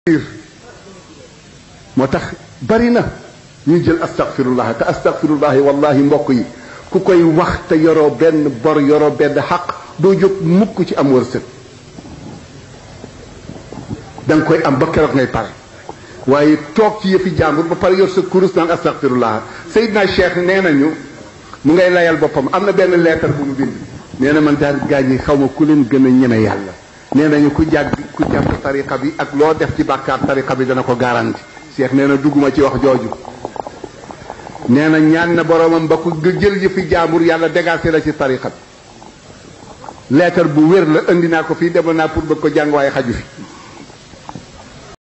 moo tax bari na ñu jël astaghfirullah te astaghfirullah wallahi mbokk yi ku koy wax te yoroo benn bor yoroo benn xaq doo jóg mukk ci am wërsëg da nga koy am ba keroog ngay pare waaye toog ci yëfi jàmbur ba pare yor sa kurus naan astaghfirullah Seydina Cheikh nee nañu mu ngay layal boppam am na benn leetar bu mu bind nee na man daal gaañ yi xaw ma ku leen gën a ñeme yàlla nee nañu ku jàgg ku jàpp tariqa bi ak loo def ci bàkkaar tariqa bi dana ko garanti Cheikh nee na dugguma ci wax jooju nee na ñaan na boromam ba ku jël yëfi jaambur yàlla dégagé la ci tariqa bi leetar bu wér la indi naa ko fii demoon naa pour bëgg ko jàng waaye xaju fi